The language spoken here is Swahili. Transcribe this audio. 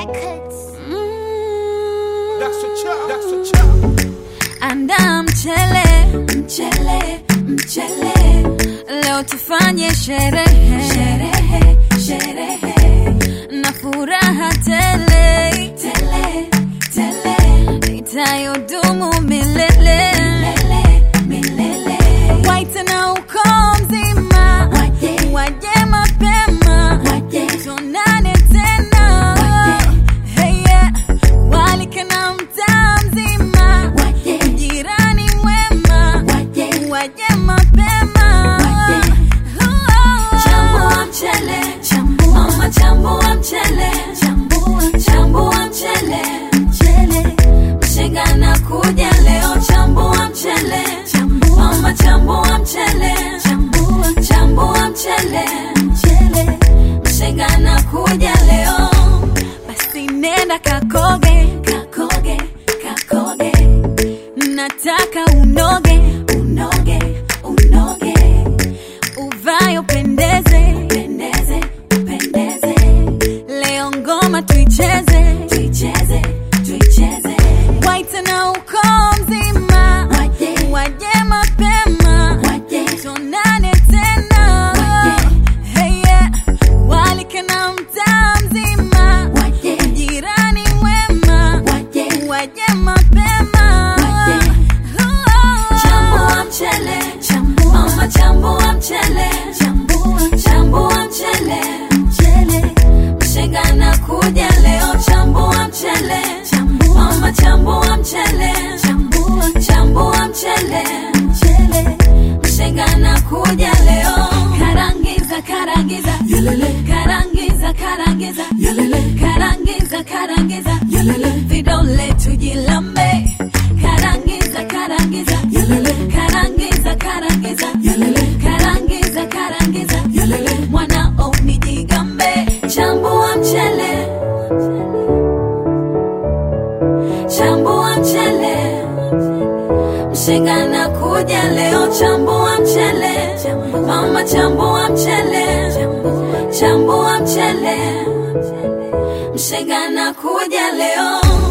Records. Anda mchele, mchele, mchele. Leo tufanye sherehe, sherehe, sherehe. Na furaha tele, tele, tele. Itayodumu milele, milele, milele. Waite na ukoo mzima, waje, waje mapema, waje. Tuonane tena, Hey, yeah. Walike na mtaa mzima, jirani mwema, waje mapema. Chambua mchele, mama chambua mchele, chambua mchele, mshenga na kuja leo, chambua mchele, mama chambua mchele, chambua mchele, mshenga na kuja leo, basi nenda kakoge, kakoge, kakoge, nataka unoge, unoge, unoge uvayo pendeze pendeze pendeze leo ngoma tuicheze tuicheze tuicheze waite na ukoo mzima waje waje mapema waje tuonane tena hey yeah. walike na mtaa mzima waje jirani mwema waje waje mapema chambua mchele mama chambua mchele chambua mchele mshenga na kuja leo chambua mchele mama chambua mchele chambua mchele mshenga na kuja leo karangiza karangiza karangiza karangiza karangiza karangiza vidole tujilambe karangiza karangiza karangiza karangiza karangiza karangiza mwanao nijigambe chambua mchele chambua mchele mshenga na kuja leo chambua mchele mama chambua mchele chambua mchele mshenga na kuja leo